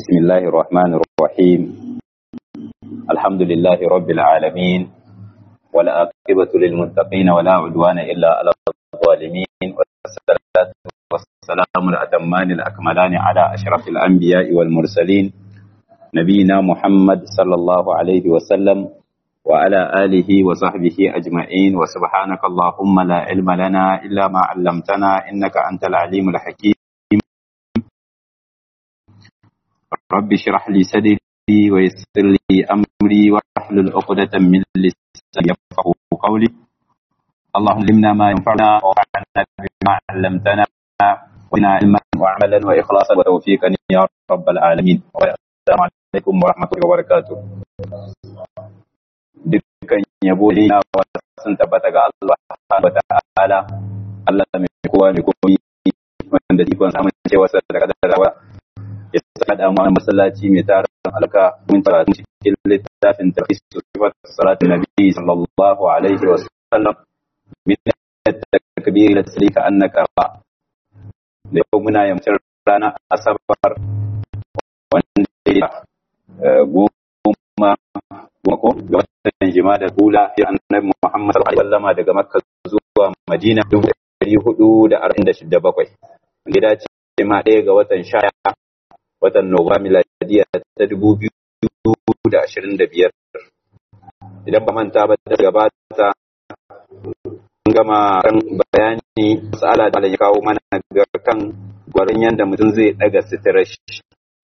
بسم الله الرحمن الرحيم الحمد لله رب العالمين والعاقبة للمتقين ولا عدوان إلا على الظالمين والصلاة والسلام الأتمان الأكملان على أشرف الأنبياء والمرسلين نبينا محمد صلى الله عليه وسلم وعلى آله وصحبه أجمعين وسبحانك اللهم لا علم لنا إلا ما علمتنا إنك أنت العليم الحكيم رب اشرح لي صدري ويسر لي أمري واحلل عقدة من لساني يفقهوا قولي اللهم علمنا ما ينفعنا وانفعنا بما علمتنا وزدنا علما وعملا وإخلاصا وتوفيقا يا رب العالمين السلام عليكم ورحمة الله وبركاته dukkan yabo da yana sun tabbata ga Allah wa ta'ala Allah mai kowa mai komai wanda ikon samun cewa sa da kadarawa ya saka da mu masallaci mai tarin alka mun fara cikin littafin tafsir sifat salatu nabi sallallahu alaihi wa sallam min takbir ila taslika annaka ba da yau muna yamcin rana asabar wanda ya goma ko ga watan jima'a da hula fi annabi Muhammad sallallahu alaihi wasallam daga Makka zuwa Madina 447 wanda ya dace ma ɗaya ga watan shaya watan Nuwamba miladiya ta 2025 idan ba manta ba da gabata mun gama kan bayani masala da ya kawo mana ga kan gwarin yanda mutum zai daga sitirar shi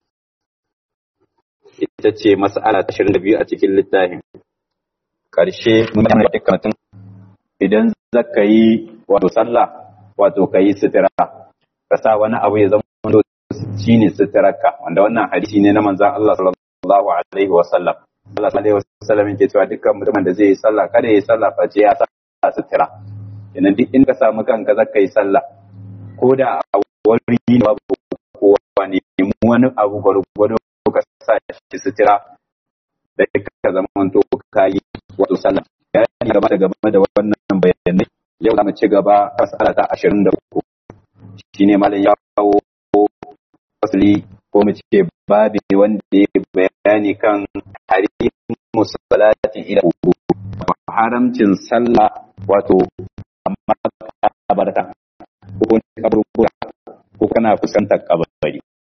ita ce mas'ala ta 22 a cikin littafin ƙarshe mun yi da karatun idan zaka yi wato sallah wato ka yi sitira ka sa wani abu ya zama shi ne sitirarka wanda wannan hadisi ne na manzan Allah sallallahu alaihi wa sallam Allah alaihi wa sallam yake cewa dukkan mutumin da zai yi sallah kada ya yi sallah face ya sa sitira idan duk in ka samu kanka zaka yi sallah ko da a wani ne babu kowa ne wani abu gwargwado ka sa shi sitira da ka zama to ka yi wato sallah ya yi gaba da gaba da wannan bayanai yau za mu ci gaba fasala ta ashirin da uku shine malam ya kawo fasali ko mu ce babi wanda ya bayani kan harimu salati ila haramcin sallah wato amma kabarta ko kaburbura ko kana kusantar kabari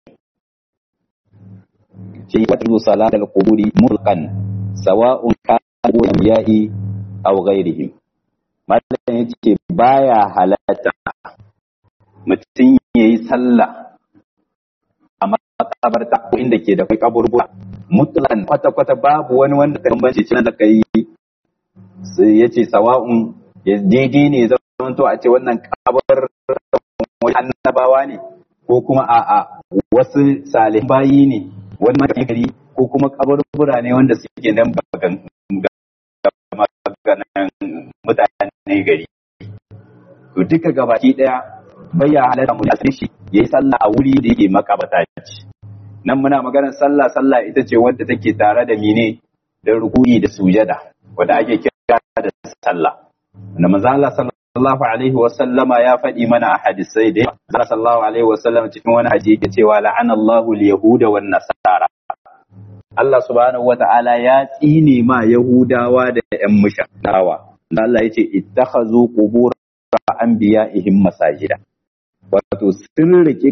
shi wata salatul quburi mulqan sawa'un kana ya'i aw ghairihim malam yace baya halatta mutum yayi sallah a makabarta ko inda ke da kai kaburbura mutlaqan kwata kwata babu wani wanda ka bambance cikin da kai sai yace sawa'un ya daidai ne zaman to a ce wannan kabar annabawa ne ko kuma a'a wasu salihan bayi ne wani mata gari ko kuma kaburbura ne wanda suke nan bagan maganan mutane gari to duka gabaki daya bayya halatta mu asali shi yayi sallah a wuri da yake makabata ce nan muna maganar sallah sallah ita ce wadda take tare da mine da ruku'i da sujada wadda ake kira da sallah wanda manzo Allah sallallahu alaihi wa sallama ya faɗi mana a hadisai da Allah sallallahu alaihi wa sallam cikin wani hadisi yake cewa la'ana Allahu al-yahuda wan nasara Allah subhanahu wata'ala ya tsine ma Yahudawa da ‘yan mushanawa. Allah ya ce, Ittakhazu qubur anbiya'ihim masajida. Wato, sun rike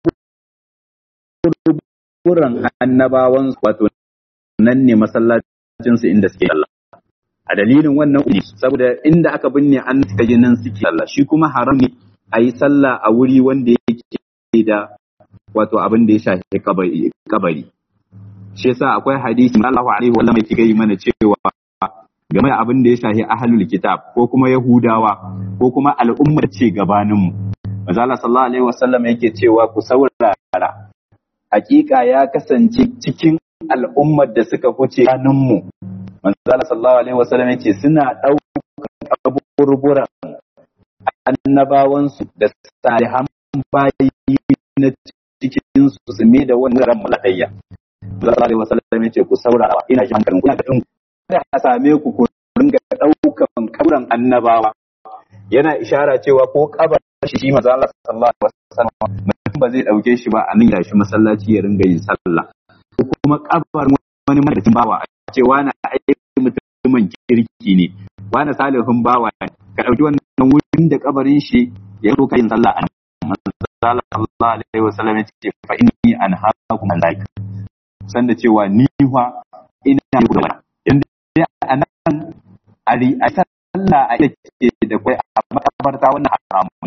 kaburin annabawan wato nan ne masallacinsu inda suke sallah. A dalilin wannan uli, saboda inda aka binne an suka ji nan suke sallah, shi kuma haram ne a yi sallah a wuri wanda yake da wato abin da ya shafi kabari. shi yasa akwai hadisi Allah alaihi wa sallam yake gai mana cewa game da abin da ya shafi ahlul kitab ko kuma yahudawa ko kuma al'ummar ce gabanin mu manzo Allah sallallahu alaihi wa sallam yake cewa ku saurara hakika ya kasance cikin al'ummar da suka huce ganin mu manzo Allah sallallahu alaihi wa sallam yake suna daukan kaburburan annabawansu da salihan bayi na cikin su su me da wannan ran maladayya sallallahu alaihi wasallam yace ku saurara ina jin hankalin ku ina da kada a same ku ku ringa daukan kabran annabawa yana ishara cewa ko kabar shi shi manzo Allah sallallahu alaihi wasallam mutum ba zai dauke shi ba a nan shi masallaci ya ringa yin sallah kuma kabar wani madadin bawa a ce wani aiki mutumin kirki ne wani salihun bawa ne ka ɗauki wannan wurin da kabarin shi ya zo yin sallah a nan sallallahu alaihi wasallam ya ce fa inni an haku malaika san da cewa ni fa ina yi da inda a nan a a sallah a ke da kai a makabarta wannan haramun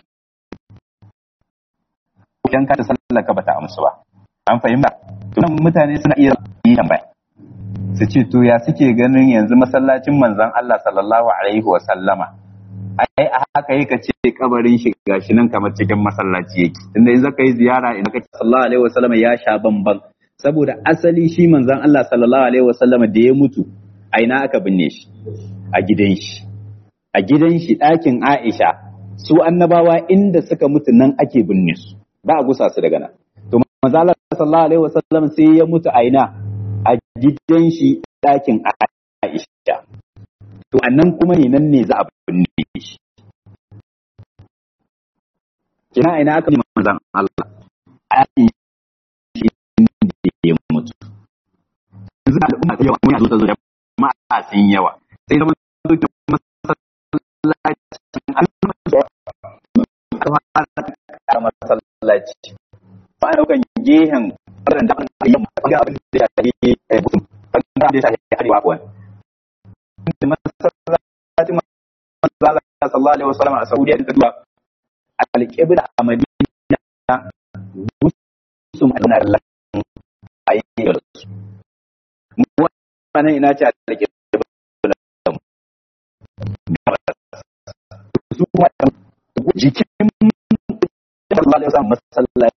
idan ka ta sallah ka bata amsu ba an fahimta to nan mutane suna iya yi tambaya su ce to ya suke ganin yanzu masallacin manzon Allah sallallahu alaihi wa sallama ai a haka yake ce kabarin shi gashi nan kamar cikin masallaci yake tunda in zaka yi ziyara in kace sallallahu alaihi wa sallama ya sha bamban saboda asali shi manzon Allah sallallahu alaihi wa sallama da ya mutu a ina aka binne shi a gidan shi a gidan shi ɗakin Aisha su annabawa inda suka mutu nan ake binne su ba a gusa su daga nan to manzo Allah sallallahu alaihi wasallam sai ya mutu a ina a gidan shi ɗakin Aisha to annan kuma ne nan ne za a binne shi kina ina aka yi manzon Allah a shi inda ya mutu yanzu al'umma ta yawa mun zo ta zo da ma'a sun yawa sai zama dukkan masallaci ba a daukan gehen ɓarin da aka yi ga abin da ya shafi mutum ɓarin da ya shafi arewa kuwa da masallacin manzala sallallahu alaihi wasallam a saudiya da duba alƙibla a madina musu ma'ana lakin a yi da su mu wannan ina ce alƙibla su kuma jikin sallallahu alaihi wasallam masallaci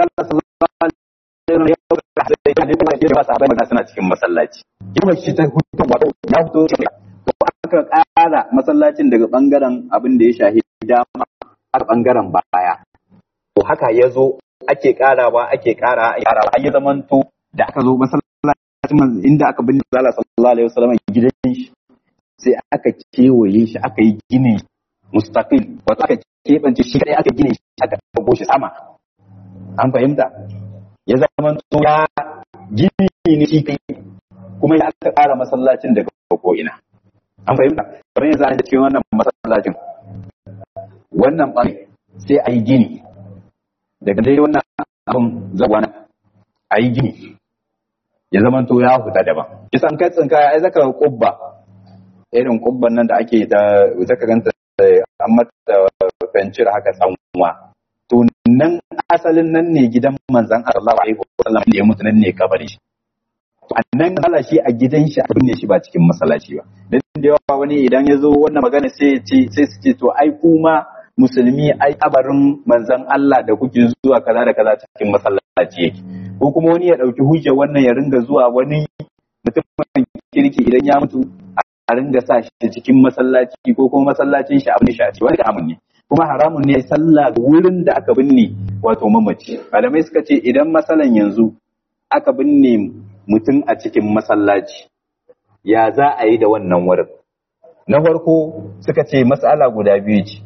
suna cikin masallaci kuma shi ta hutu wato ya fito to aka ƙara masallacin daga bangaren abin da ya shahi dama har bangaren baya to haka ya zo ake ƙarawa ake ƙara ake ƙarawa ai zamanto da aka zo masallacin inda aka bin Allah sallallahu alaihi wasallam gidan shi sai aka kewaye shi aka yi ginin mustaqil wato aka keɓance shi kadai aka gine shi aka ɗago shi sama an fahimta ya zama to ya gini ne shi kai kuma ya aka ƙara masallacin daga ko ina an fahimta kamar yanzu an cikin wannan masallacin wannan ɓangare sai a yi gini daga dai wannan abin zagwana a yi gini ya zama to ya huta daban kisan kai tsinka ai zaka kubba irin kubban nan da ake da zaka ganta an mata fencir haka tsanwa to nan asalin nan ne gidan manzan Allah alaihi wasallam da ya mutu nan ne kabari shi to annan Allah shi a gidan shi abin ne shi ba cikin masallaci ba dan da yawa wani idan ya zo wannan magana sai ya ce sai su ce to ai kuma musulmi ai kabarin manzan Allah da kuke zuwa kaza da kaza cikin masallaci yake ko kuma wani ya dauki hujja wannan ya ringa zuwa wani mutumin kirki idan ya mutu a ringa sa shi cikin masallaci ko kuma masallacin shi abin shi a ciki wani haramun ne kuma haramun ne sallah wurin da aka binne wato mamaci malamai suka ce idan masalan yanzu aka binne mutum a cikin masallaci ya za a yi da wannan wurin na farko suka ce matsala guda biyu ce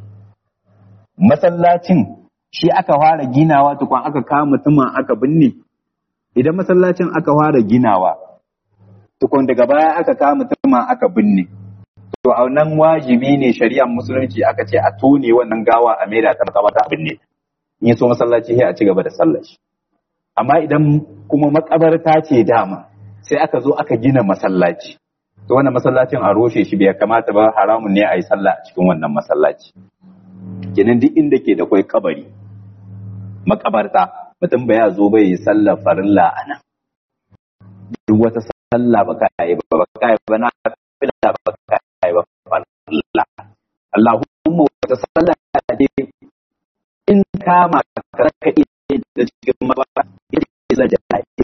masallacin shi aka fara ginawa tukun aka kama mutumin aka binne idan masallacin aka fara ginawa tukun daga baya aka kama mutumin aka binne to a nan wajibi ne shari'ar musulunci aka ce a tone wannan gawa a maida ta makabarta a binne in so masallaci sai a ci gaba da sallar shi amma idan kuma makabarta ce dama sai aka zo aka gina masallaci to wannan masallacin a roshe shi bai kamata ba haramun ne a yi sallah a cikin wannan masallaci kenan duk inda ke da kwai kabari makabarta mutum ba ya zo bai yi sallar farilla a nan duk wata sallah ba ka yi ba ba ka yi ba na fila ba ka yi ba farilla Allahumma wata sallah ne in kama ka ka iya da cikin mabara ita ce zai jahili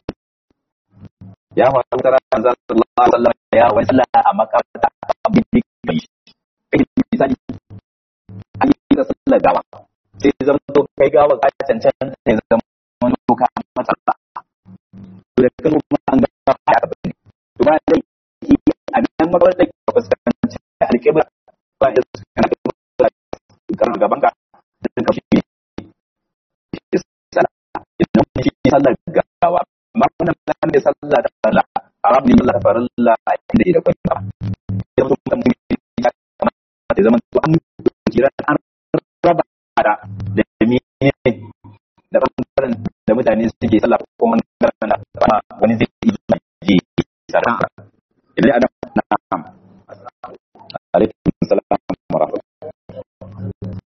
ya faru da ran zan sallallahu alaihi wasallam ya wani sallah a makabarta abin da kai kai misali an yi da sallah gawa sai zama to kai gawa ka cancanta sai zama wani to ka mata ba to da kan kuma an ga ya ka bane to ba da ki a nan makabarta ka fuskanci alƙibla ba da kana kan gaban ka dan ka shi sallah idan shi sallar gawa amma wannan da sallah da farilla haram ne sallah da farilla a inda ke da kwai ba ya mutum da mun ya kamata ya zama to an kira an raba da da mene da bangaren da mutane suke sallah ko kuma bangaren da wani zai yi ji sarra idan adam na'am alaikum salam wa rahmatullahi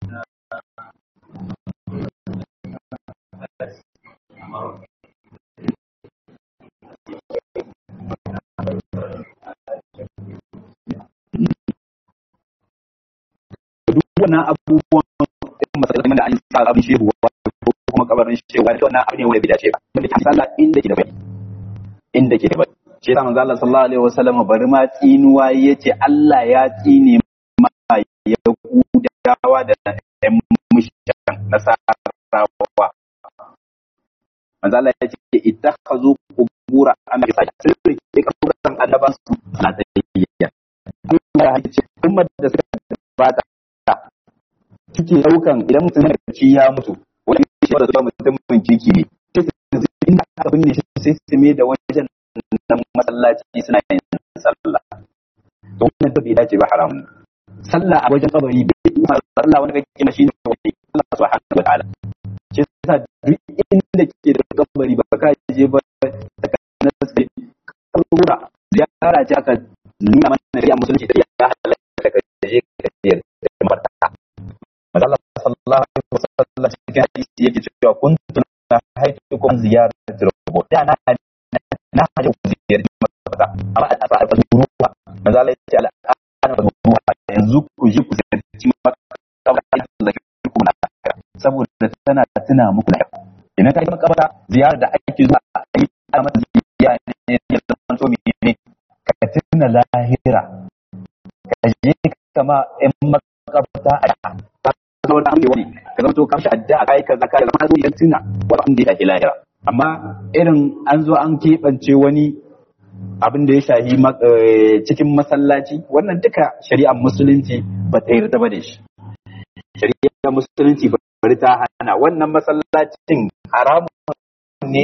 duk wannan abubuwan irin matsalolin da an yi sa abin shehu ko kuma kabarin shehu wani wannan abu ne wanda bai dace ba wanda ke sallah inda ke da bai inda ke da bai shi yasa manzo Allah sallallahu alaihi wasallam bari ma tsinuwa yace Allah ya tsine ma yahudawa da ɗan mushrikan nasarawa manzo Allah ya ce ittakhazu qubura anbiya sun rike kaburan annaban su a tsayayya Allah ya ce ummar da suka bata suke daukan idan mutum ya ci ya mutu wani shi da zuwa mutumin kirki ne sai su inda aka binne shi sai su me da wajen nan masallaci suna yin sallah to wannan da bai dace ba haramun sallah a wajen kabari bai sallah wani kake na shine wani Allah subhanahu wa ta'ala shi yasa duk inda ke da kabari ba ka je ba na sai kabura ziyara ce aka nuna mana da musulunci da ya halatta ka je ka je da marta Allah sallallahu alaihi wasallam cikin hadisi yake cewa kuntu na haitukum ziyaratul qubur da na na haje ku ziyarci makabarta amma a sa a ruwa manzo Allah ya ce al'ana ruwa yanzu ku je ku ziyarci makabarta Allah ya ku na saboda tana tuna muku da idan ka yi makabarta ziyara da ake zuwa a yi a mata ziyara ne ya zama to ne ka tuna lahira ka je kama in makabarta a ka zama wani wani ka zama to ka shi addu'a kai ka zaka zama zo yan tuna wani abin da ya shafi lahira amma irin an zo an keɓance wani abin da ya shafi cikin masallaci wannan duka shari'ar musulunci ba ta yarda ba da shi shari'ar musulunci ba bari ta hana wannan masallacin haramun ne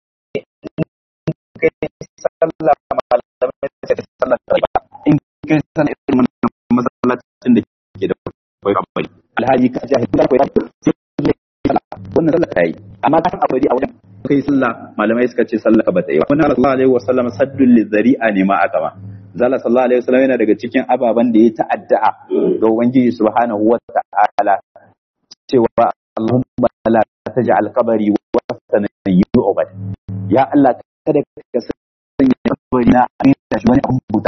kai sallah malamai da sallah ba in kai sallah irin wannan masallacin da ke da kwai kwai alhaji ka jahil da kwai wannan sallah ta yi amma kan abadi a wajen kai sallah malamai suka ce sallah ba ta yi ba wannan sallallahu alaihi wasallam saddul lizari'a ne ma aka ma zalla sallallahu alaihi wasallam yana daga cikin ababan da ya ta'adda'a ga ubangiji subhanahu wa ta'ala cewa Allahumma la taj'al qabri wasana yu'bad ya Allah kada ka sanya kabari na a shi wani abun buta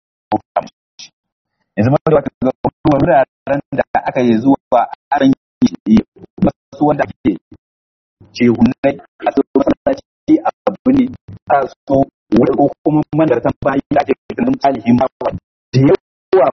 yanzu ma da wata wuraren da aka yi zuwa an yi wasu wanda ake ce hunai a su masallaci a abu ne a so wani ko kuma mandartan bayi da ake tunan talihi ma da yawa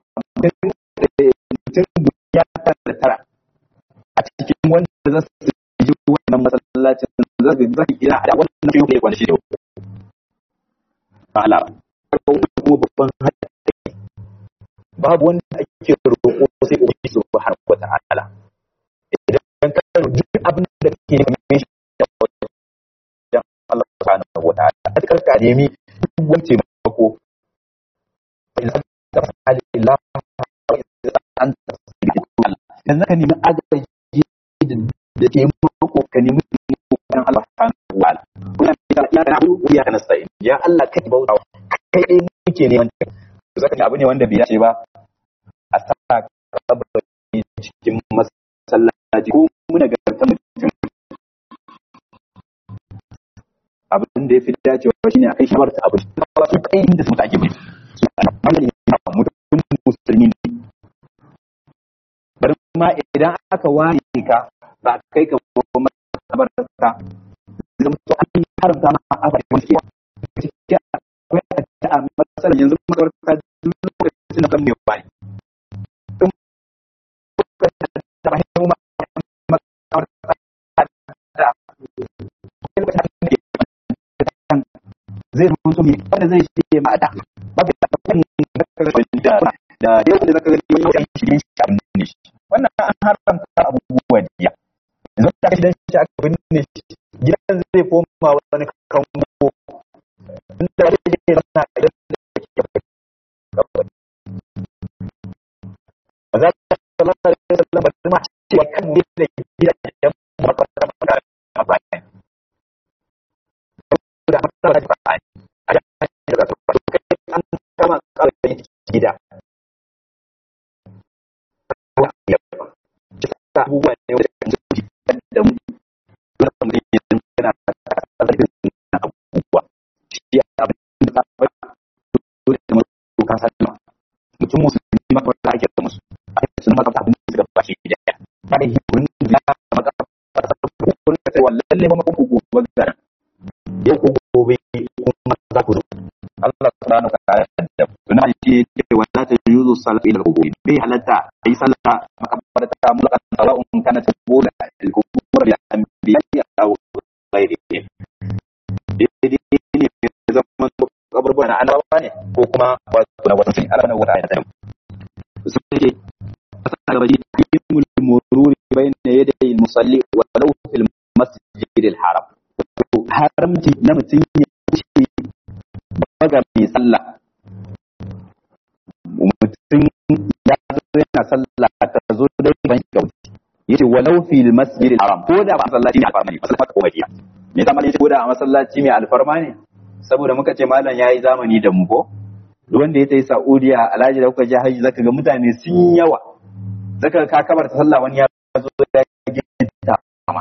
mutum ya da tara a cikin wanda za su yi wannan masallacin za su za su gina a wannan fiye da kwanci da ba ala kuma babban haɗari babu wanda ake roƙo sai ubangiji subhanahu wa ta'ala idan ka duk abin da kake neman shi da wajen Allah subhanahu wa ta'ala a cikin ka nemi duk wani taimako idan ka fa'ala illa an tasbihu dan zaka nemi agaji da ke mako ka nemi kan Allah subhanahu wa ta'ala kuna ya kana abu ya kana sai ya Allah kai bauta kai dai muke neman zaka abu ne wanda bai dace ba a sa kabari cikin masallaci ko muna garta mutum abin da ya fi dacewa shine a kai shawar ta abu su kai inda su ake bai su wani ne mutum musulmi ne bari ma idan aka ware ka ba kai ka kuma makabarta zama to an haramta ma a bari wani kewa cikin akwai a matsalar yanzu makabarta duk lokacin da kan mai wani zai rubuto mai wanda zai shige ma da babu da kan da da yau da zaka gani wani yan shigin shi abin ne shi wannan an haramta abubuwa diya yanzu da aka shidan shi aka binne shi gidan zai koma wani kango inda zai je zama a gidan da yake kabari ba za ta zama da yake zama da ma cewa kan ne da gida da makwata maka a bayan da mata da ba a yi a da ba kai an kama kawai gida abubuwa ne wanda kan zuci da mu dole mu yi yana azabin na abubuwa shi abin da ba dole da mu ka sallama mutum musulmi ma wanda ake da musu ake sun maka abin da suka bashi da ya ba da hiburin da ya maka kun da cewa lalle ba ku gobe da yau ku gobe kuma za ku zo Allah subhanahu wa ta'ala da kuna ce cewa la ta yuzu salatu ila al-qubur bai halatta ai sallah makabarta mulkan sawa'un kana tabula al-qubur bil anbiya aw ghayrihim dai ne zaman kaburbura na annabawa ne ko kuma wato na wasu Allah na wata ayata su ce asala baji yimul mururi bayna yaday al-musalli wa law fil masjid al-haram haramci na mutum ya wuce baga mai sallah mutum ya zo yana sallah ta zo dai ban shiga wuce yace walau fil masjid al-haram ko da ba masallaci ne alfarma ne masallaci ko bakiya me yasa malai yace ko da a masallaci mai alfarma ne saboda muka ce malam yayi zamani da mu ko duk wanda ya tayi Saudiya alhaji da kuka je haji zaka ga mutane sun yawa zaka ka kabar ta sallah wani ya zo ya gida ma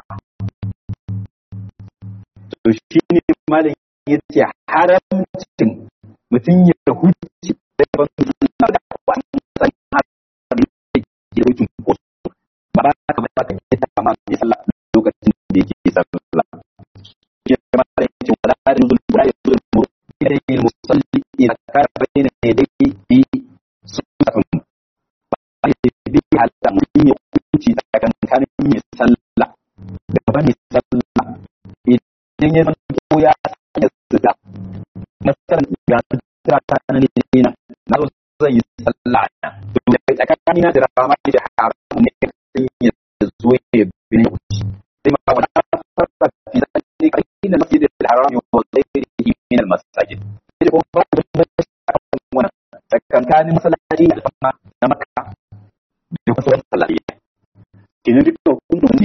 to shine malam yace haramcin mutum ya huce da ban sallah da wani san haramcin da wucin ko ba ba ka ba ka yi ta ma ya sallah lokacin da yake sallah ya ma da yace wala yuzul wala yuzul ilayhi musalli idza kana bayna yadayhi bi sunnatun ba ya bi hatta mutum ya huce tsakankanin mai sallah da ba mai sallah idan ya zanto ya sanya suda masalan ga sutura ta nan ne na na zo zan yi sallah na to da tsakani na da rama da haram ne sai ya zo ya bi ne sai ma wala farqa fi zalika ila masjid al-haram wa ghayrihi min al-masajid sai ko ba da wannan tsakankanin masallaci da alfama na makka da kuma sauran masallaci kin duk hukuncin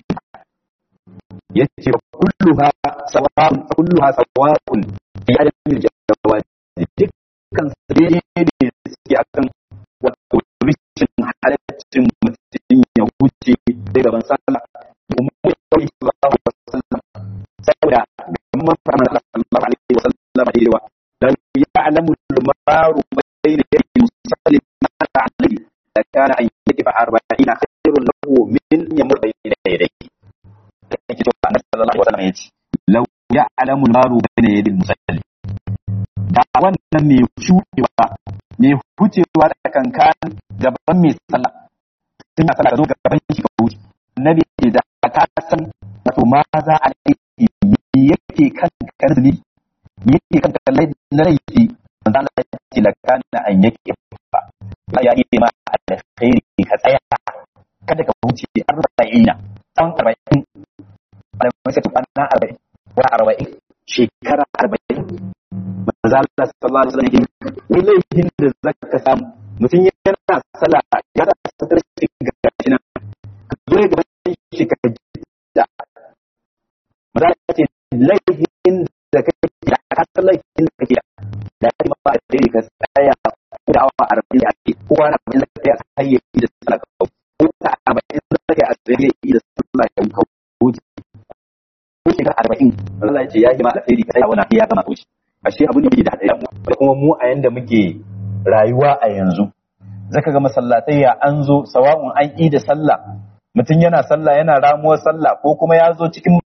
yace kulluha sawa'un kulluha sawa'un fi adami jawaz dukkan sai ne suke akan wato rishin halaccin mutum ya wuce da gaban sallah kuma ya kawai sallallahu alaihi wasallam saboda gamman fara sallallahu alaihi wasallam da yawa dan ya'lamu al-maru bayna yadi musallim ma alaihi da kana an yakifa 40 khairun lahu min yamur bayna yadayhi yake cewa annabi sallallahu alaihi wasallam yace law ya'lamu al-maru bayna yadi musallim da wannan mai shuɗewa mai hucewa da kankan gaban mai sallah sun yi sallah da zo gaban shi ka wuce annabi ce da ka san wato ma za a aiki me yake kan karzini me yake kan kallai na laifi manzo Allah ya ce la kana an yake ba ya yi ma alkhairi ka tsaya kada ka wuce arba'ina tsawon arba'in da kuma sai kwana arba'in ko arba'in shekara arba'in manzo Allah sallallahu alaihi wasallam yake laifin da zaka samu mutum yana sallah ya da sadar shi ga shi nan ka zo ga shi ka da manzo Allah ce laifin da kake da ka san laifin da kake da ya ma da dai ka tsaya da awa arba'in a ce kowa na abin da kai a tsaye da sallah ka ko ta arba'in da kai a tsaye da sallah ka wuce ko shekara arba'in Allah ya ce ya yi ma alheri ka tsaya wani ya gama wuce ashe abu ne da haɗari da kuma mu a yanda muke rayuwa a yanzu zaka ga masallatai ya an zo sawa'un an yi da sallah mutum yana sallah yana ramuwar sallah ko kuma ya zo cikin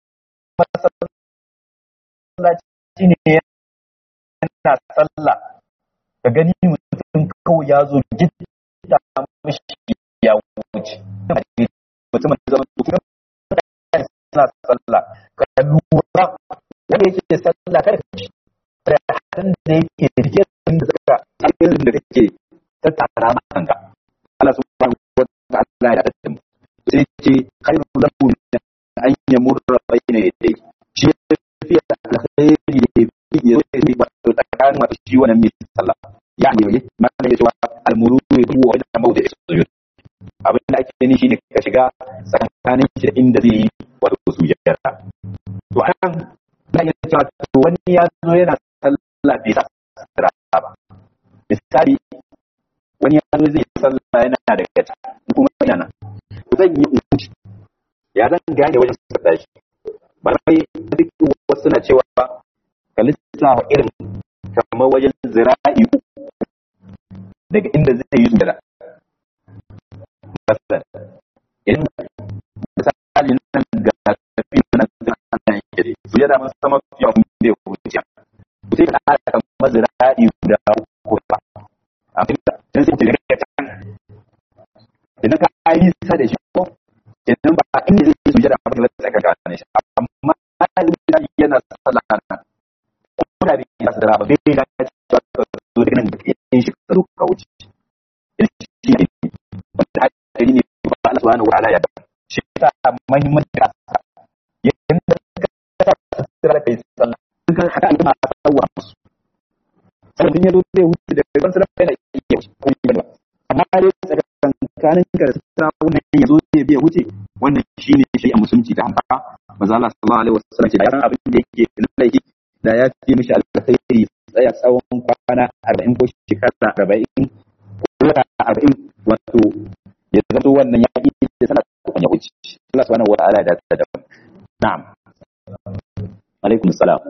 masallaci ne yana sallah ka gani mutum kawai ya zo gida mishi ya wuce mutum da zama mutum suna sallah ka lura wanda yake sallah kada ka ci da hakan da yake rike da suka irin da kake tattara ma kanka Allah subhanahu wa ta'ala ya tattara mu sai ce khairu lahu min an yamurra bayna yadayhi shi yafi alkhairi da yafi ya yi ba shi wannan mai sallah ya ne mana ya cewa almuru ya tuwa wajen mawda sujud abin da ake ni shine ka shiga tsakanin shi da inda zai yi wato sujada to anan na iya cewa to wani ya zo yana sallah bai sa sutura ba misali wani ya zo zai sallah yana da gaci kuma ina nan zan yi uci ya zan gane wajen sutura shi malamai duk wasu na cewa ka lissafa irin kamar wajen zira'i daga inda zai yi sujada masalan idan misali nan ga tafi nan zai ana yake dai sujada mun sama yawan bai wuce sai ka ƙara kamar zira'i guda uku ba a fita dan sai ka ga can idan ka yi sa da shi ko idan ba inda zai yi sujada ba ka tsaka ka ne shi amma idan yana sallah nan ko da bai yi sallah ba bai ga cewa ka zo da nan in shi ka zo ka wuce shi ne wanda hadari ne ba Allah subhanahu wa ta'ala ya da shi ta muhimmanci da yanda ka ta tsira kai sallah kan haka ne ma tsawwa musu sai din yazo zai wuce da ban sallah yana iya ko ba amma dai tsakanin kanin ka da tsira wannan yazo zai biya wuce wannan shine shi a musulunci da haka manzo Allah sallallahu alaihi wasallam ce da yaran abin da yake laifi da ya fi mishi alkhairi tsaya tsawon kwana 40 ko shekara 40 ko wata 40 wato ya zato wannan ya ƙi da sana kan ya wuce Allah subhanahu wata'ala da ta da na'am alaikum salam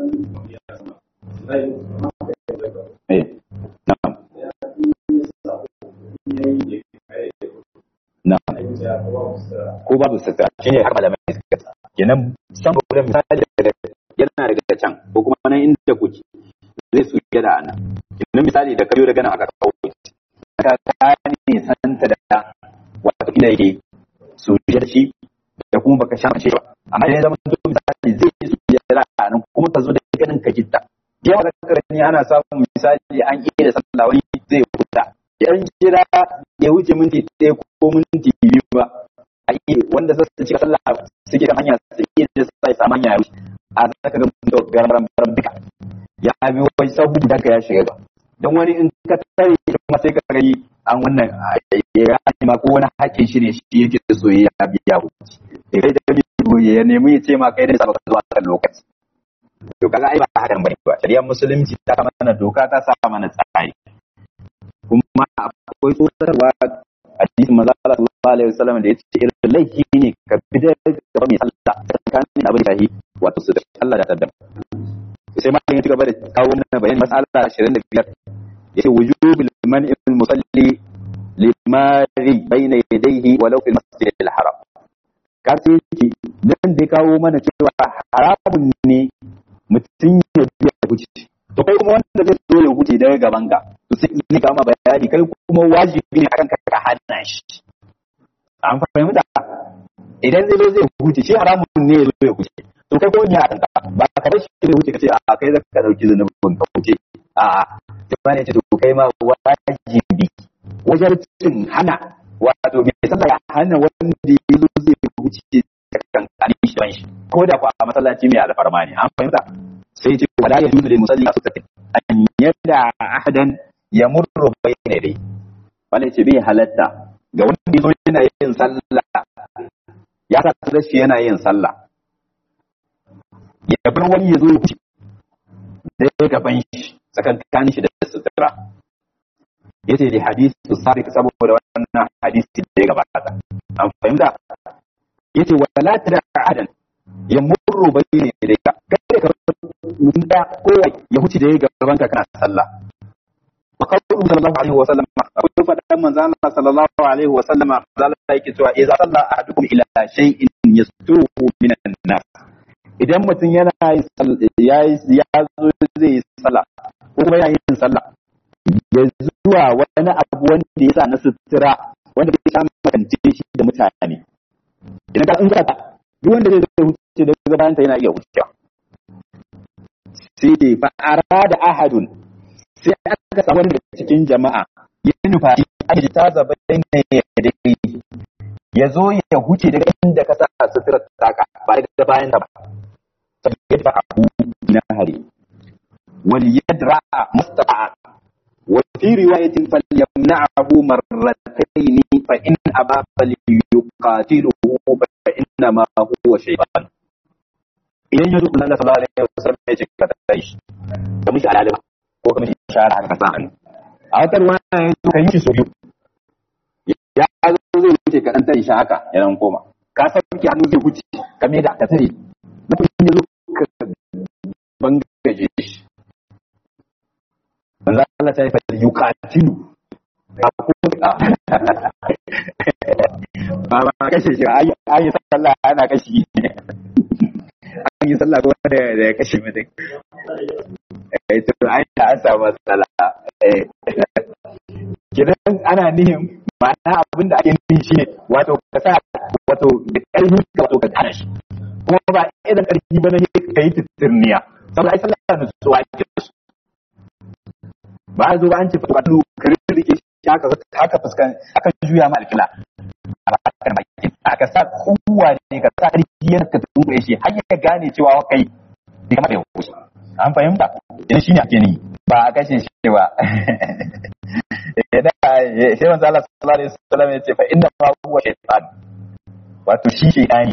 eh na'am na'am ko babu sata shine har malamai suka kenan san problem misali daga yana daga can ko kuma nan inda kuke zai su gada anan kenan misali da kayo daga nan aka kawo ka ka ne santa da wato ina yake sujiyar shi da kuma baka sha mace ba amma idan zama to misali zai yi sujiyar a nan kuma ka zo da ganin ka gitta yawa da karani ana samun misali an iya da sallah wani zai huta yan jira ya wuce minti ɗaya ko minti biyu ba a yi wanda sa su cika sallah suke kan hanya su iya da sai samu hanya ya wuce a zaka ga mutum garam garam duka ya bi wani sahu da ka ya shiga ba don wani in ka tare kuma sai ka gani an wannan ya ma ko wani hakkin shi ne shi yake so ya biya ku da kai da kai ya nemi ya ce ma kai da saba ka zuwa kan lokaci to kaga ai ba hakan bane ba shari'ar musulunci ta mana doka ta sa mana tsari kuma akwai tsotarwa a cikin manzo Allah sallallahu alaihi wasallam da yace irin laifi ne ka bidar da mai sallah tsakanin abin da shi wato su da Allah da tadda sai ma ya ci gaba da kawo mana bayani mas'ala 25 yace wujubul man'il musalli limari bayna yadayhi walau fil masjid al haram ka sai yake dan da kawo mana cewa haramun ne mutum ya biya huce to kai kuma wanda zai zo ya huce daga gaban ka to sai ne ka ma bayani kai kuma wajibi ne akan ka ka hana shi an fahimta idan zai zo zai huce shi haramun ne ya zo ya huce to kai ko ya kanka ba ka bar shi zai huce ka ce a kai zaka dauki zanubin ka huce a a ne ce to kai ma wajibi wajen cin hana wato mai sallah ya hana wanda ya zo zai wuce kan kani shi don shi ko da kuwa a masallaci mai alfarma ne an fahimta sai ce wala ya juzu lil musalli su tafi an yadda ahadan ya murru bayna dai wala ce bai halatta ga wanda ya zo yana yin sallah ya sa shi yana yin sallah ya bar wani ya zo ya wuce da ya gaban shi tsakankanin shi da sutura yace da hadisi sabiq saboda wannan hadisi da ya gabata an fahimta yace wala tada adan ya murru bayne da ka kada ka mutum da kowa ya huce da ya gaban ka kana sallah wa qawlu sallallahu alaihi wa sallam akwai fadan manzo Allah sallallahu alaihi wa sallama zalla yake cewa idza salla ahadukum ila shay'in yastuhu minan nas idan mutum yana ya ya zo zai yi sallah ko kuma yana yin sallah ya zuwa wani abu wanda ya sa na sutura wanda bai samu makance shi da mutane idan ka in ka duk wanda zai zai huce daga bayan ta yana iya wucewa sai dai fa arada ahadun sai aka samu wani daga cikin jama'a ya nufa aji ta zaba ne da ya zo ya huce daga inda ka sa sutura taka ba daga bayan ta ba sai ya abu na hari wal yadra mustata'a wa fi riwayatin falyamna'ahu marratayn fa in aba falyuqatiluhu fa inna ma huwa shaytan idan yazo Allah sallallahu alaihi wasallam ya ce ka tashi ka mishi alalima ko ka mishi shara haka sa hannu a wata ruwa ya zo ka yi shi so biyu ya zo zai wuce ka dan tare shi haka ya dan koma ka sauke hannu zai wuce ka me da ka tare na kuma ya zo ka bangaje shi manzo Allah ta yi fa yuqatilu ba ba kashe shi ayi ayi sallah ana kashi an yi sallah ko da da kashe mutum eh to ai da an samu matsala eh kidan ana nihin ma'ana abin da ake nihin shine wato ka sa wato da ƙarfi ka wato ka tana shi kuma ba idan ƙarfi ba na ka yi titirniya saboda ai sallah da su ake su ba a zo ba an ce fa ka rike shi haka haka fuskan aka juya ma alkila a bakar baki aka sa kowa ne ka sa ƙarfi yana ka tunkure shi har ya gane cewa kai bai kamata ya wuce an fahimta idan shi ne ake ni ba a kashe shi ba idan shi manzo Allah sallallahu alaihi wasallam ya ce fa inna ma huwa shaytan wato shi shaytani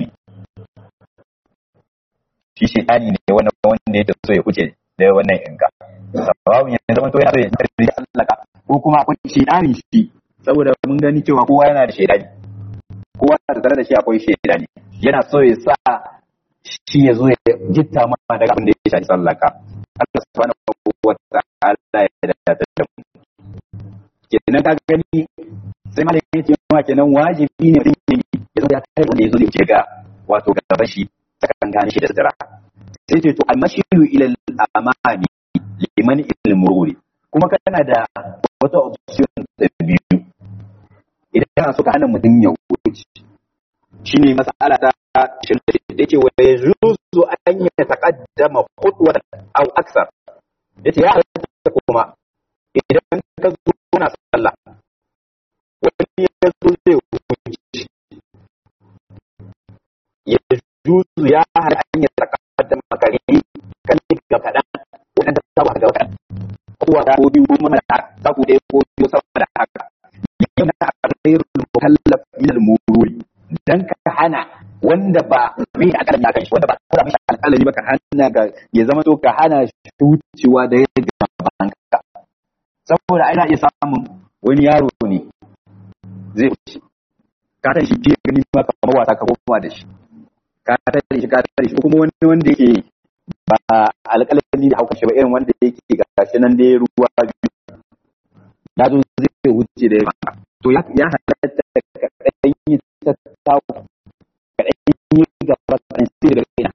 shi shaytani ne wanda wanda yake so ya kuce da wannan inka sababin ya zama to yana so ya tarbi Allah ko kuma akwai shaytani shi saboda mun gani cewa kowa yana da shaytani kowa da tare da shi akwai shaytani yana so ya sa shi ya zo ya gitta ma daga abin da ya shafi sallaka Allah subhanahu wa ta'ala ya da da mu kenan ka gani sai malamin ya ce ma kenan wajibi ne mutum ya zo ya kai wanda ya zo ya ga wato gaban shi sakan gane shi da zira sai ce to almashiru ila al-amani liman ilal mururi kuma kana da wata option da biyu idan kana so ka hana mutum ya wuce shine mas'ala ta da yake wa yajuzu an yataqaddama khutwatan aw aksar yace ya halatta kuma idan ka zo kana sallah wani ya zo zai wuce ya juzu ya hada an ya taqaddama kare kan ga kadan wannan da saba ga kadan kowa da ko biyu kuma da ta ku dai ko biyu sama da haka yana ghairul mukallaf min al-mururi dan ka hana wanda ba mai alƙalami akan shi wanda ba kura mishi alƙalami ba ka hana ga ya zama to ka hana shi wucewa da ya gaban ka saboda ana iya samun wani yaro ne zai wuce ka tare shi ke gani ba kamar wasa ka koma da shi ka tare shi ka tare shi kuma wani wanda yake ba alƙalami da hauka shi ba irin wanda yake gashi nan dai ruwa biyu ya zo zai wuce da ya to ya halatta ka ɗan yi ta tawo ka ɗan yi gaba kan sai daga kaina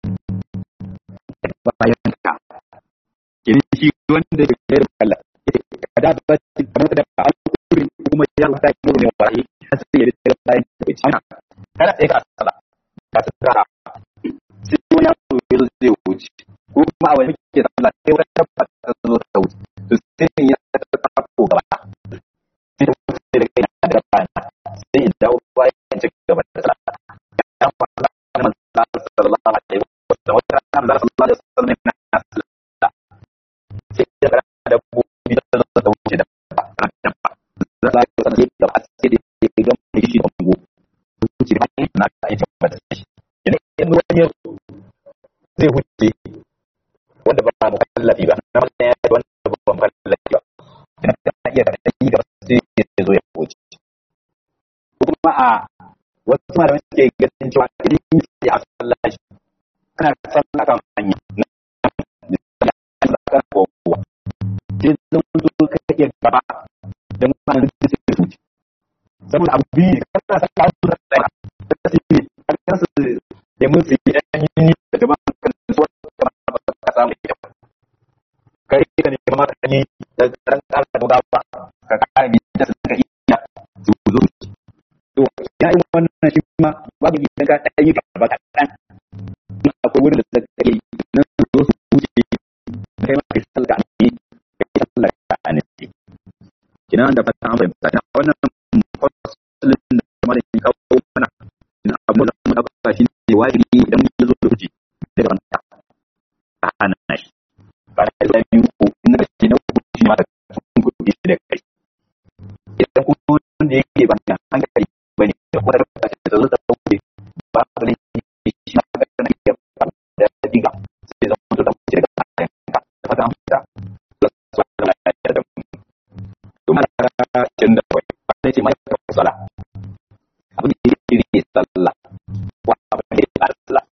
bayan ka kini shi wanda ke da kalla ka da ba ci kamar da ka alƙurin kuma ya Allah ta yi ne waye har sai ya da bayan ka ci kada sai ka sala ka tsara sai wani ya zo ya zai wuce ko kuma a wani ke sallah sai wata tabba ta zo ta wuce to sai ya ta ta ko gaba sai da wuce da kai da bayan sai ya dawo bayan ci gaba da sallah ya fara da manzo sallallahu alaihi wasallam wata ran da sallallahu alaihi wasallam na sallah sai da da gobe da ta wuce da ba da ba za ka sallah da ba sai da ya ga mai shi da bango wuce da na ka yi tabbata shi idan wani zai wuce wanda ba mu kallafi ba na wannan ya wanda ba mu kallafi ba idan ka iya da yi gaba sai ya zo ya wuce kuma a wasu malamai suke ganin cewa idan yi sai a sallah shi kana sallah kan hanya na kan kowa sai zan zo ka iya gaba da mutane da suke su wuce saboda abu biyu kana sallah su da tsaya da su ne kan su da mun su yi ɗan yi da gaba kan su wata ba ka samu da kyau kai ka ne kamar ka yi da ran ƙara da gaba ka ƙara bi da su ka iya su zo to ya yi wannan shi ma babu idan ka ɗan yi gaba kaɗan akwai wurin da suka yi nan su zo su wuce kai ma kai salka a ne kai salka a ne kina da fata an fahimta na wannan fasalin da kuma da kawo mana na abu da mu ɗauka shi ne wajibi idan mun zo da wuce da wanda a hana shi ba da ya biyu ko in ka ce na uku shi ma sun kuɗi shi da kai idan kuma wanda yake ba da hankali ba ne da kuma da ka ce da zo ta kuɗi ba ba ne shi ma ka kana iya da diga sai zama mutu da mutu daga kayan ka da fata amfita da su da lafiya da mu kuma da cin da kai ba ne ce mai ka sala abin da yake ne sallah wa abin da yake sallah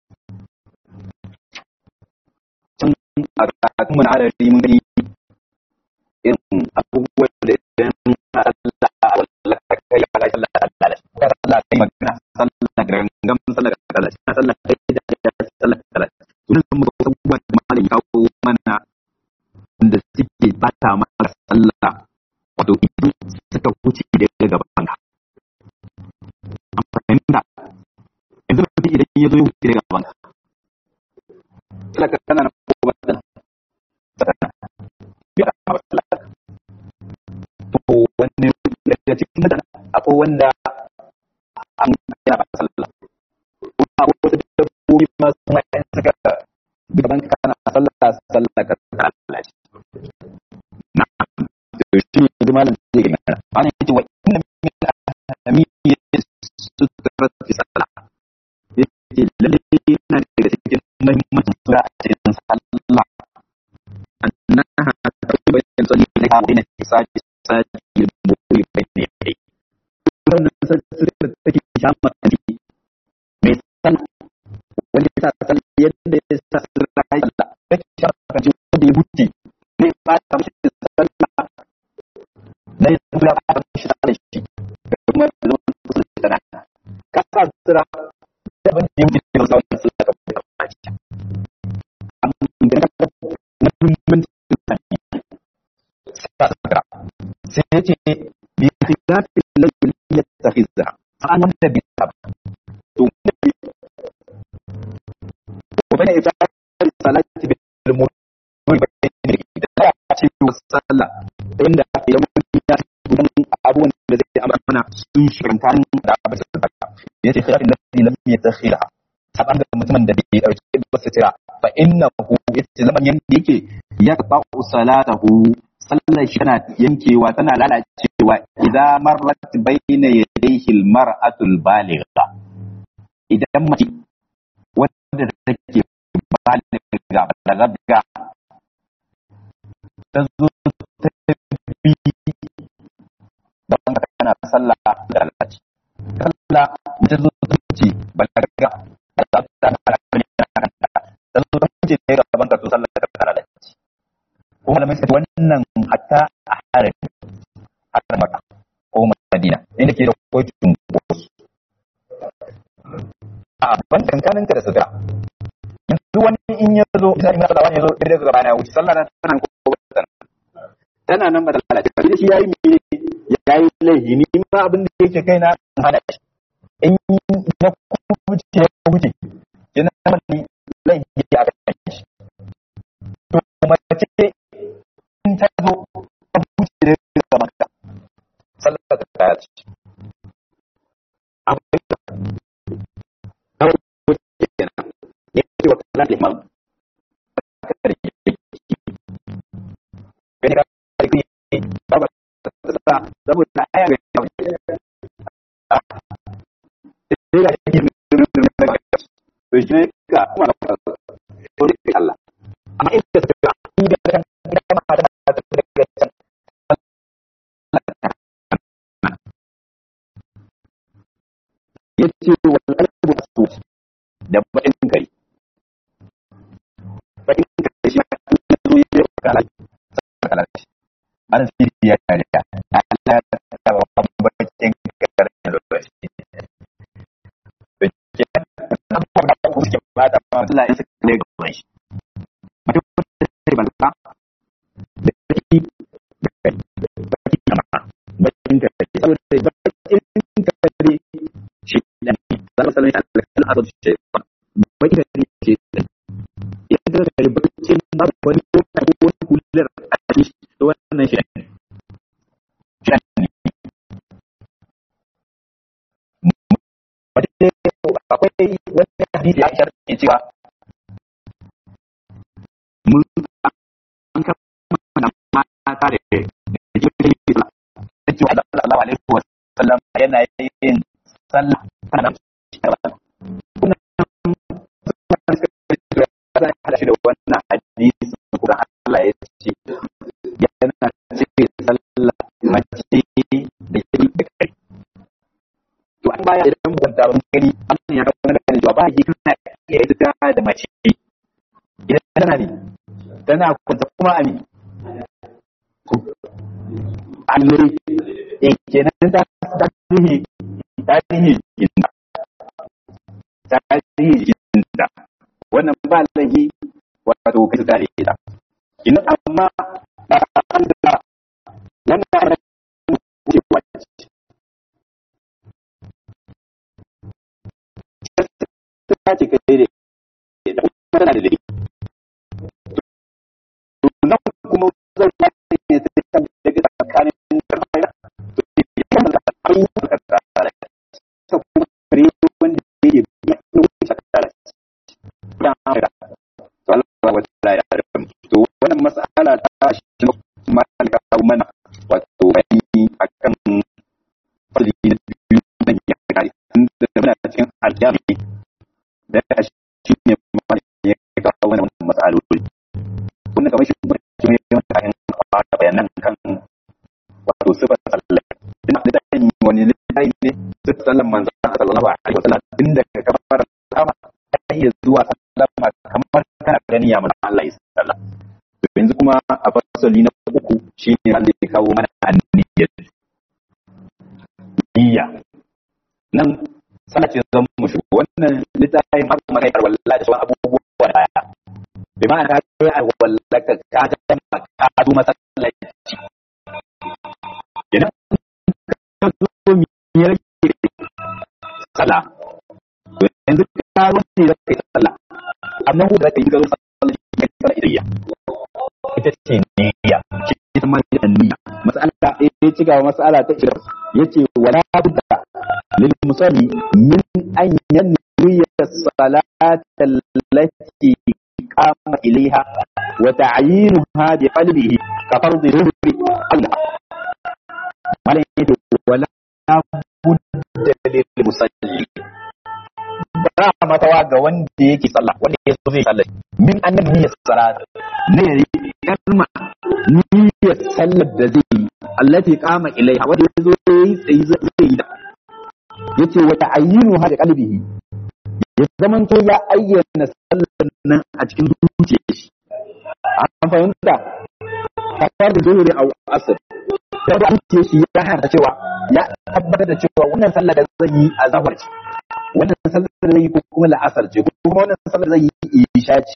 can a karatun mun adadi mun gani irin abubuwan da idan Allah a wallaka kai ala sallah Allah ka sallah kai magana sallah gangan sallah Allah sallah kai da sallah Allah sunan mun ga abubuwan da malai kawo mana da suke bata mana sallah wato idan suka wuce daga gaban ka an fahimta yanzu mutum idan ya zo ya wuce daga gaban ka talaka tana na ko ba tana tana ya ba talaka to wanne daga cikin mutane akwai wanda an yana ba sallah kuma akwai wasu dabbobi ma su ma yan suka gaban ka kana sallah sallah ka ta Allah ce na to shi ne malam zai ga mana ana yace wa inna min ahamiyyati sutrati sallah yace lalle yana daga cikin muhimmancin sura a cikin sallah annaha tabayyan salli laha wa inna tisati sati al-mu'min bayna yadayhi wannan sura da take shama kanti mai san wanda ya sa sallah yadda ya sa sallah ya sallah take shama kanti wanda ya buti ne ba ta mishi sallah ne kula ba ta mishi sallah shi kuma da wannan sallah ka sa sura da ban yi mutum da sallah sallah ka ba ta sai ya ce bi khilafin laifin ya tafi za an wanda bi ta to wanda bi ko bane ita salati bi al-mulki bayni da ya ce wa sallah inda ya mutu ya gudan abubuwan da zai amana sun shirin da abin da ya ce khilafin laifin lam yatakhila saban da mutumin da bai dauke ba sutura fa innahu yace zaman yanda yake ya ba salatahu sallar shi tana yankewa tana lalacewa idan marrat bayna yadayhi almar'atu albaligha idan mace wadda take baligha balagha ta zo ta bi don ka tana sallah da lalace sallah ta zo ta ce balagha ta ta zo ta ce ne gaban ka to sallah ta lalace ko malamai suka ce wannan hatta a harin harin maka ko madina inda ke da kotun gosu a ban kankanin ka da sutura yanzu wani in ya zo misali na fada wani ya zo ɗaya daga bana wuce sallah na tana ko tana tana nan ba da lalace ba shi yayi me yayi laifi ni ma abin da yake kai na hana shi in na kuce ya kuce yana mani laifi a kan shi to mace in ta zo ta buce da ga maka sallar ta ta ce akwai ta ta buce kenan ya ce wa kallon liman ka da yake gani ka da yake ba ba ta saboda aya ga yau sai ga yake to shi ne ka kuma na to ne Allah amma in da suka yi da kan da ma da da da can yace wal qalbu asu da bakin kai bakin kai shi ma zo ya kala kala shi an siri ya kare ya Allah ya taba bakin kai da lokaci abubuwan da ku suke ba da ma Allah ya saka ne gaban shi mutum da sai ban ta da shi da baki kama bakin da ke saboda bakin ka ne shi da ne zama sanin Allah kan azab shi bakin da ne ke da yadda da ne bakin ba wani ko wani kullar a cikin wannan shi ne akwai wani hadisi ya ishar ke cewa mun yana yin sallah ana kuna hada shi da wannan hadisi kuma Allah ya ce yana ce sallah mace da yi da kai to an baya idan ban da ban gani Allah ya kawo da cewa ba yi kana iya ita da mace idan tana ne tana kwanta kuma ami allure in kenan ta tarihi tarihi jinda tarihi jinda wannan ba laifi wato kai ta ita ina amma ba an da wannan cewa ta ce kai da ita kuma tana da laifi to nan kuma zan ba ne ta kan daga tsakanin karfaya to ya kan da ayi ka tsara ta kuma kare wanda yake biya ne wuce tsara ya mara to Allah wa ta'ala ya rabu to wannan mas'ala ta shi ma ka kawo mana wato bayani akan fadi na biyu nan ya kare tunda muna cikin aljami da shi ne ma ya kawo wannan mas'aloli wannan kamar shi ne ne wanda kan fara bayanan kan wato sifar sallah ina da dan wani littafi ne sifar sallan manzon sallallahu alaihi wasallam inda ka fara kama sai zuwa sallama kamar kana gani ya manzon Allah ya sallah to yanzu kuma a fasali na uku shine Allah ya kawo mana anniyya niyya nan sallah ce zan mu shigo wannan littafin har kuma kai wallahi da sauran abubuwa da baya bi ma'ana ka yi alwallaka ka gama ka zo masallaci idan ka zo mi ya rage sala to yanzu ka zo ne da kai sala amma ko da kai ga sallah ne ka idiyya ita ce niyya ce ita ma da niyya mas'ala ya ci gaba mas'ala ta ira yace wala budda lil musalli min an yanwiya salata allati قام إليها وتعيينها بقلبه كفرض ظهر أولى ولا بد للمصلي ba matawa ga wanda yake sallah wanda ya so zai sallah min annan niyyar salat ne kalma niyyar sallar da zai yi allati qama ilaiha wanda ya zo yayi tsayi zai yi da yace wa ta'ayyinu hada qalbihi ya zaman to ya ayyana sallar nan a cikin zuciyar shi an fahimta kafar da zuhuri a asir ta da zuciyar shi ya hana cewa ya tabbatar da cewa wannan sallar da zan yi a zahar ce wannan sallar da zai yi ko kuma la'asar ce ko kuma wannan sallar da zai yi isha ce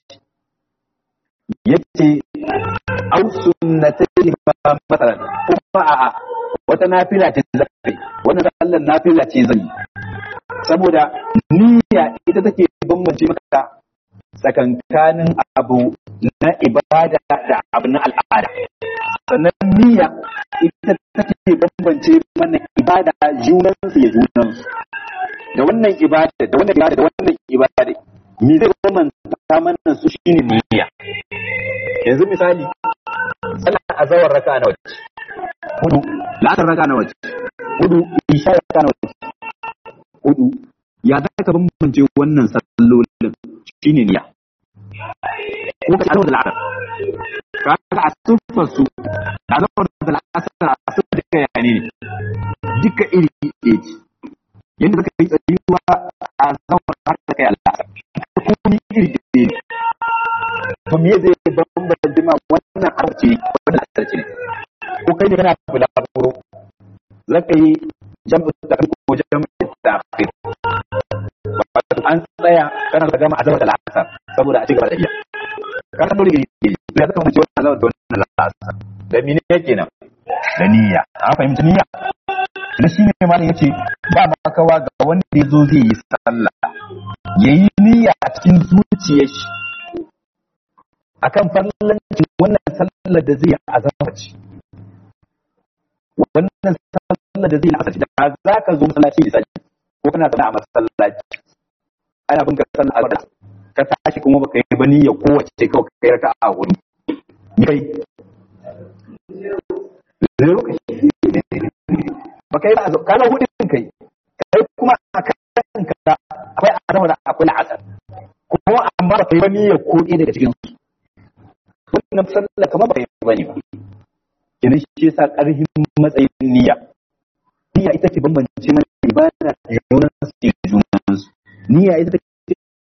yace au sunnatai ma masalan kuma a'a wata nafila ce zai wannan sallar nafila ce zai saboda niyya ita take bambance maka tsakankanin abu na ibada da abu na al'ada sannan niyya ita take bambance mana ibada junansu ya junansu da wannan ibada da wannan ibada da wannan ibada me zai bambanta mana su shine niyya yanzu misali sallar azawar raka na wace hudu la'asar raka na wace hudu isha raka na wace hudu ya za ka bambance wannan sallolin shine niyya ko ka alwa da la'asar ka ga a siffar su da alwa da la'asar a siffar duka ya ne duka iri ɗaya ce yadda zaka yi tsayuwa a zawar har da kai al'asar komai iri ɗaya ne to me zai bambance ma wannan arce wannan la'asar ce ne ko kai ne kana bulaguro zaka yi jam'u da ko jam'u da akhir an tsaya kana da gama azaba da la'asar saboda a cigaba da iya kana dole ne ya zaka mutu wannan azaba da wannan la'asar da mene yake nan da niyya an fahimci niyya na shi ne malam yace ba makawa ga wanda ya zo zai yi sallah yayi niyya a cikin zuciyar shi akan fallancin wannan sallar da zai yi azaba ce wannan sallar da zai yi asali da za ka zo masallaci misali ko kana zaune a masallaci ana bin ka sallar azhar ka tashi kuma baka yi ba niyya kowace kawai kai raka a hudu ni kai zero kai baka yi ba azhar kana hudin kai wal asr kuma amma ba kai wani ya ko ɗaya daga cikin su wannan sallah kamar ba kai bane ba kenan shi yasa ƙarfin matsayin niyya niyya ita ke bambance mana ibada da yawan su junan su niyya ita